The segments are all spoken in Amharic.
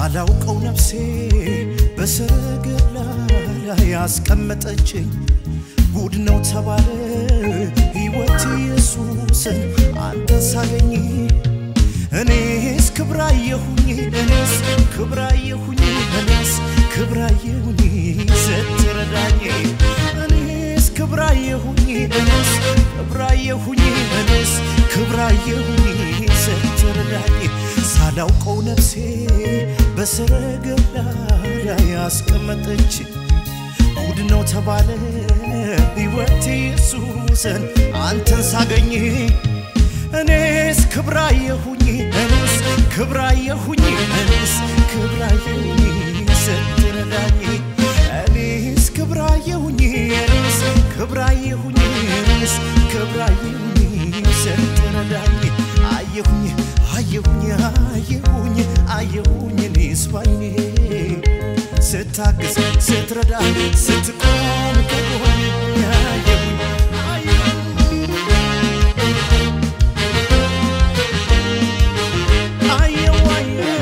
ሳላውቀው ነፍሴ በሰረገላ ላይ ያስቀመጠችኝ ጉድ ነው ተባለ ሕይወት ኢየሱስን አንተን ሳገኝ እኔስ ክብራየሁኝ እኔስ ክብራየሁኝ እኔስ ክብራየሁኝ ስትረዳኝ እኔስ ክብራየሁኝ እኔስ ክብራየሁኝ እኔስ ክብራየሁኝ ስትረዳኝ ሳላውቀው ነፍሴ በሰረገላ ላይ ያስቀመጠች ጉድ ነው ተባለ ሕይወት ኢየሱስን አንተን ሳገኝ እኔስ ክብራየሁኝ እኔስ ክብራየሁኝ እኔስ ክብራየሁኝ ስትረዳኝ እኔስ ክብራየሁኝ እኔስ ክብራየሁኝ እኔስ ክብራየሁኝ ስትረዳኝ አየሁኝ አየሁኝ አየሁኝ አየሁኝ እኔስ ባይኔ ስታግዝ ስትረዳ ስትቆም ከጎኔ አየሁኝ አየሁኝ አየው አየው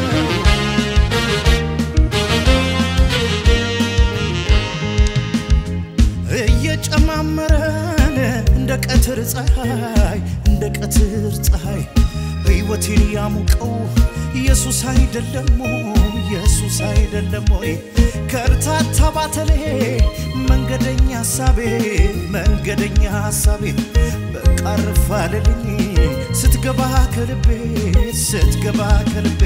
እየጨማመረን እንደ ቀትር ፀሐይ እንደ ቀትር ፀሐይ ሕይወቴን ያሙቀው ኢየሱስ አይደለም ወይ? ኢየሱስ አይደለም ወይ? ከርታታ ባተሌ መንገደኛ ሀሳቤ መንገደኛ ሀሳቤ በቃ ረፋልልኝ ስትገባ ከልቤ ስትገባ ከልቤ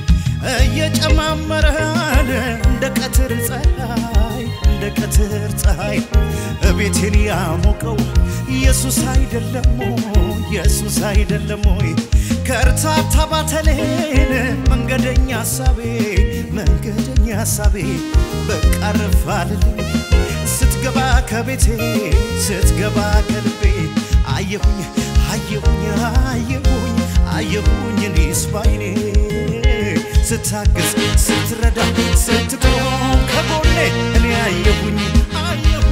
እየጨማመረን እንደ ቀትር ፀሐይ እንደ ቀትር ፀሐይ እቤቴን ያሞቀው ኢየሱስ አይደለም ወይ? ኢየሱስ አይደለም ወይ? ከርታታ ባተሌን መንገደኛ ሀሳቤ መንገደኛ ሀሳቤ በቃ ረፋልልኝ ስትገባ ከቤቴ ስትገባ ከልቤ አየሁኝ አየሁኝ አየሁኝ አየሁኝ እኔስ ባይኔ ስታግዝ ስትረዳ ስትቆም ከጎኔ እኔ አየሁኝ አየሁኝ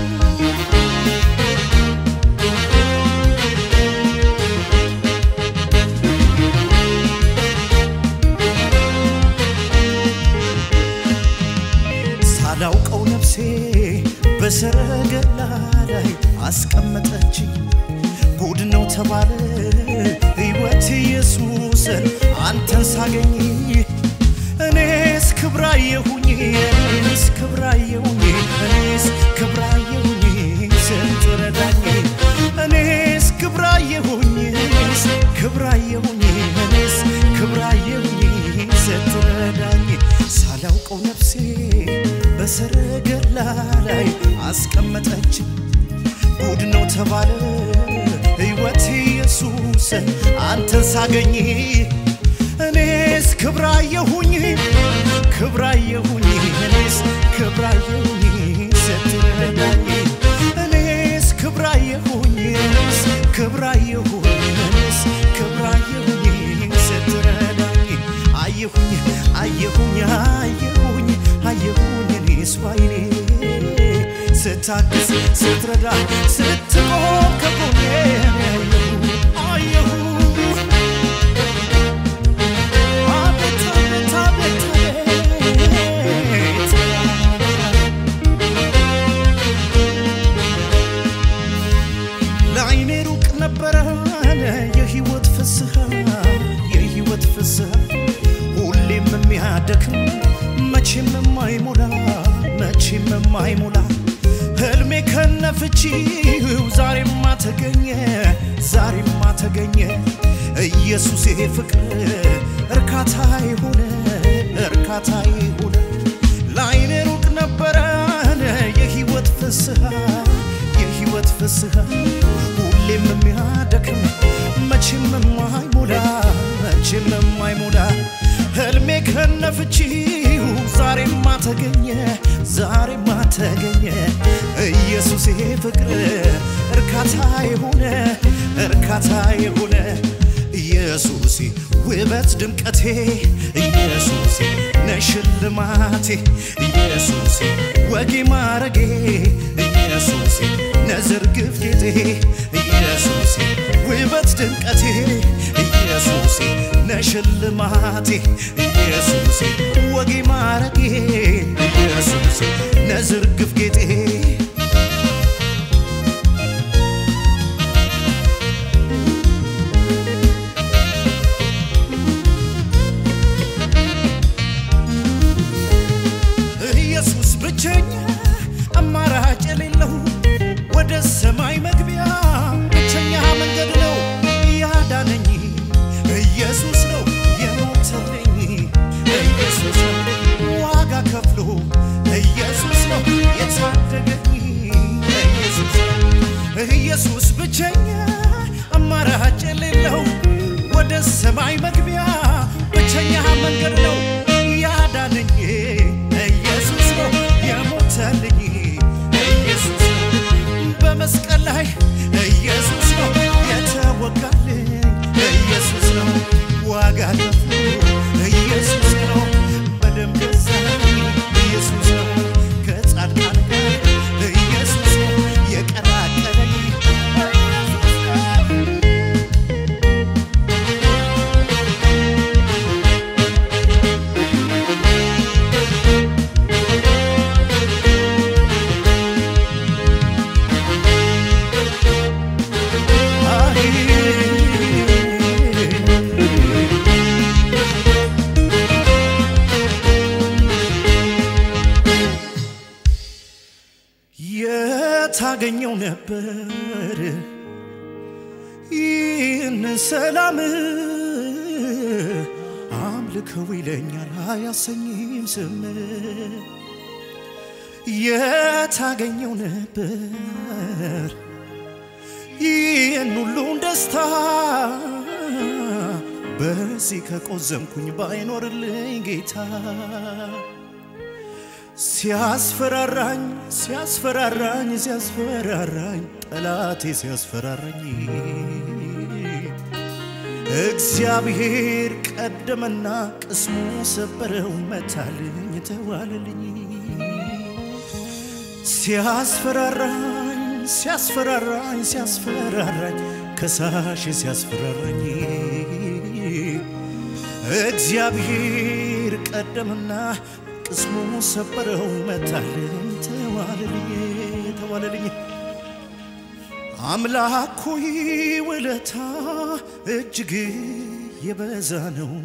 ሳላውቀው ነፍሴ በሰረገላ ላይ አስቀመጠችኝ ጉድ ነው ተባለ ሕይወት ኢየሱስን አንተን ሳገኝ እኔስ ክብራየሁኝ እኔስ ክብራየሁኝ እኔስ ክብራየሁኝ ስትረዳኝ እኔስ ክብራየሁኝ እኔስ ክብራየሁኝ እኔስ ክብራየሁኝ ስትረዳኝ ሳላውቀው ነፍሴ በሰረገላ ላይ አስቀመጠችኝ ጉድ ነው ተባለ ሕይወት ኢየሱስን አንተን ሳገኝ እኔስ ክብራየሁኝ ክብራየሁኝ እኔስ ክብራየሁኝ ስትረዳኝ እኔስ ክብራየሁኝ እኔስ ክብራየሁኝ እኔስ ክብራየሁኝ ስትረዳኝ አየሁኝ አየሁኝ አየሁኝ አየሁኝ እኔስ ባይኔ ስታግዝ ስትረዳ ስትቆም ከጎኔ አየሁ አቤት አቤት አቤት አቤት ለዓይኔ ሩቅ ነበረ የህይወት ፍስሐ የህይወት ፍስሐ ሁሌም የሚያደክም መቼም የማይሞላ መቼም የማይሞላ ህልሜ ከነፍቺው ዛሬማ ተገኘ ዛሬማ ተገኘ ኢየሱስ ፍቅር እርካታ የሆነ እርካታ የሆነ ለዓይኔ ሩቅ ነበረ የህይወት ፍስሐ የህይወት ፍስሐ ሁሌም የሚያደክም መቼም የማይሞላ መቼም የማይሞላ ህልሜ ከነፍቺው ዛሬማ ተገኘ ዛሬማ ተገኘ ኢየሱስ ፍቅር እርካታ የሆነ እርካታ የሆነ ኢየሱስ ውበት ድምቀቴ ኢየሱስ ነሽልማቴ ኢየሱስ ወጌ ማረጌ ኢየሱስ ነዝር ግፍቴቴ ኢየሱሴ ውበት ድምቀቴ ኢየሱሴ ነሽልማቴ ኢየሱሴ ወጌ ማረጌ ኢየሱሴ ነዝርግፍ ጌጤ ኢየሱስ ብቸኛ አማራጭ የሌለው ወደ ሰማይ መግቢያ ብቸኛ መንገድ ነው። ያዳነኝ ኢየሱስ ነው። የሞተልኝ ኢየሱስ ነው። ዋጋ ከፍሎ ኢየሱስ ነው የታደገኝ ኢየሱስ ነው። ኢየሱስ ብቸኛ አማራጭ የሌለው ወደ ሰማይ መግቢያ ብቸኛ መንገድ ነው። ያዳነኝ ኢየሱስ ነው። የሞተልኝ ኢየሱስ ነው። በመስቀል ላይ ኢየሱስ ነው የተወጋልኝ ኢየሱስ ነው። ዋጋ ከፍሎ ኢየሱስ ነው በደም ገዛኝ ኢየሱስ ነው። ከጻድቃን ጋር ኢየሱስ ነው የቀላቀለኝ ኢየሱስ ነው። የታገኘው ነበር ይህንን ሰላም አምልከው ይለኛል አያሰኝም ስም የታገኘው ነበር ይህን ሁሉን ደስታ በዚህ ከቆዘምኩኝ ባይኖርልኝ ጌታ ሲያስፈራራኝ ሲያስፈራራኝ ሲያስፈራራኝ ጠላቴ ሲያስፈራራኝ እግዚአብሔር ቀደመና ቅስሙ ሰበረው መታልኝ ተዋለልኝ ሲያስፈራራኝ ሲያስፈራራኝ ሲያስፈራራኝ ከሳሽ ሲያስፈራራኝ እግዚአብሔር ቀደምና ቅስሙ ሰበረው መታልኝ ተዋለልኝ ተዋለልኝ አምላክ ሆይ ውለታ እጅግ የበዛ ነው።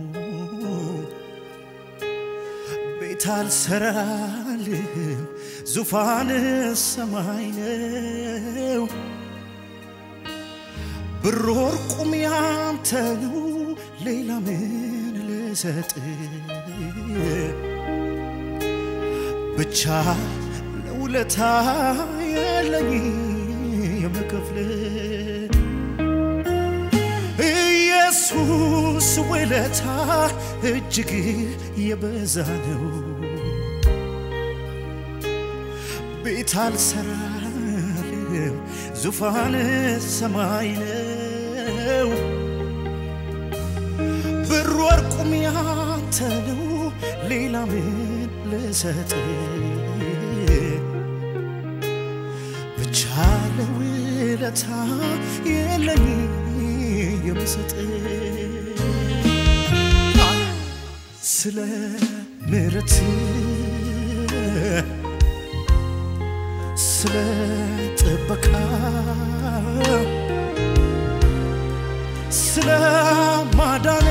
ቤት አልሰራልህም ዙፋን ሰማይ ነው። ብር ወርቁም ያንተ ነው፣ ሌላ ምን ልሰጥ? ብቻ ለውለታ የለኝ የምከፍል ኢየሱስ ውለታ እጅግ የበዛ ነው። ቤት አልሰራልም ዙፋን ሰማይ ነው። ብር ወርቁም ያንተ ነው፣ ሌላ ምን ልሰጥ? ብቻ ለውለታ የለኝ የምሰጥ ስለ ምሕረት ስለ ጥበቃ ስለ ማዳን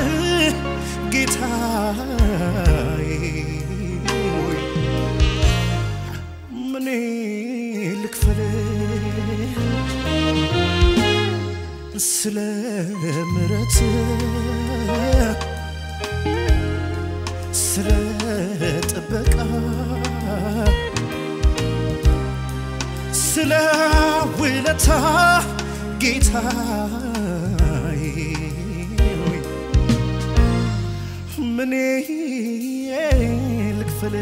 ጌታዬ ሆይ ምን ልክፈል ስለ ምሕረት ስለ ጥበቃ ስለ ውለታ ጌታዬ ሆይ ምን ልክፈል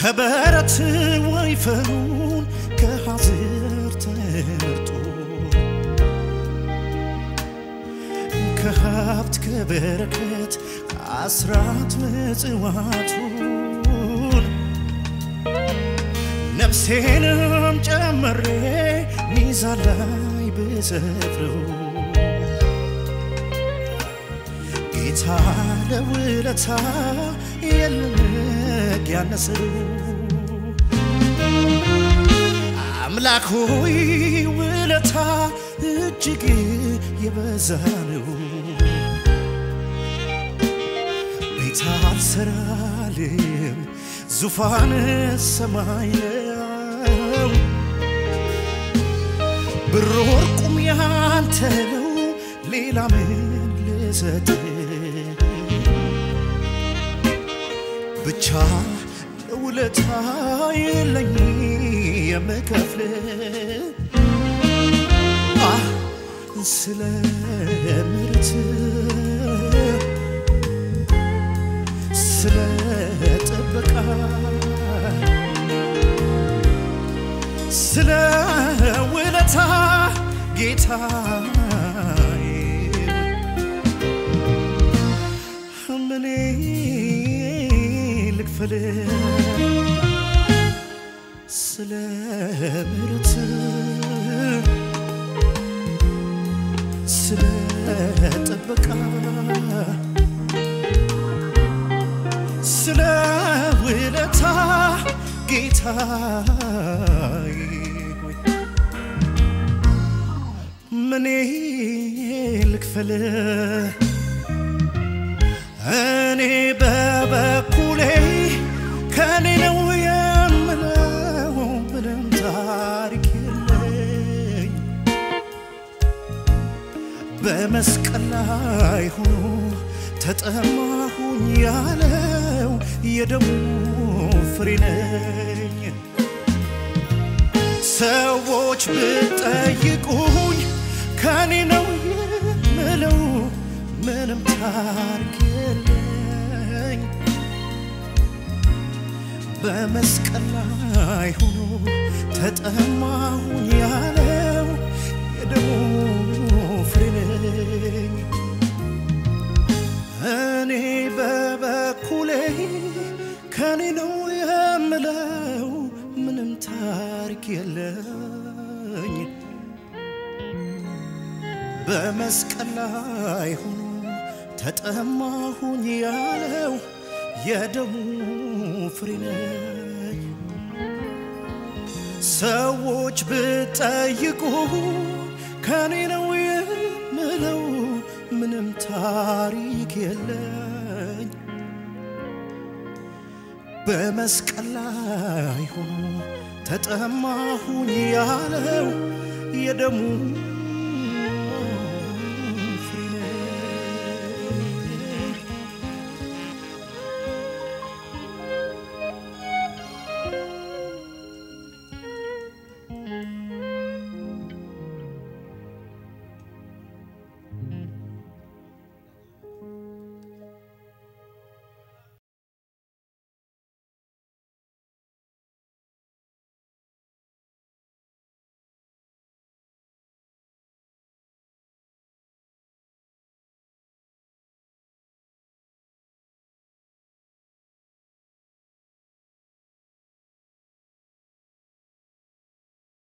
ከበረት ወይፈኑን ከሐዝር ተመርጦ ከሀብት ከበረከት ከአስራት ምጽዋቱን ነፍሴንም ጨምሬ ሚዛን ላይ ብሰፍረው ጌታ ለውለታ የለመግ ያነሰው አምላክ ሆይ ውለታ እጅግ የበዛ ነው። ቤት አልሰራልም ዙፋን ሰማይ ነው። ብር ወርቁም ያንተ ነው፣ ሌላ ምን ልሰጥ? ብቻ ለውለታ የለኝ የምከፍል አህ ስለ ምሕረት ስለ ጥበቃ ስለ ውለታ ጌታዬ ምኔ ልክፈል ስለ ምሕረት ስለ ጥበቃ ስለ ውለታ ጌታዬ ሆይ ምኔ ልክፈል እኔ በበኩሌ ከኔ ነው የምለው ምንም ታሪክ የለኝ በመስቀል ላይ ሆኖ ተጠማሁኝ ያለው የደሙ ፍሬ ነኝ። ሰዎች ብጠይቁኝ ከኔ ነው የምለው ምንም ታሪክ የለኝ። በመስቀል ላይ ሆኖ ተጠማሁኝ ያለው የደሙ ፍሬ ነኝ። እኔ በበኩሌ ከኔ ነው የምለው ምንም ታሪክ የለኝ። በመስቀል ላይ ሆኖ ተጠማሁኝ ያለው የደሙ ፍሬ ነኝ። ሰዎች ብጠይቁ ከኔ ነው የምለው ምንም ታሪክ የለኝ። በመስቀል ላይ ሆኖ ተጠማሁኝ ያለው የደሙ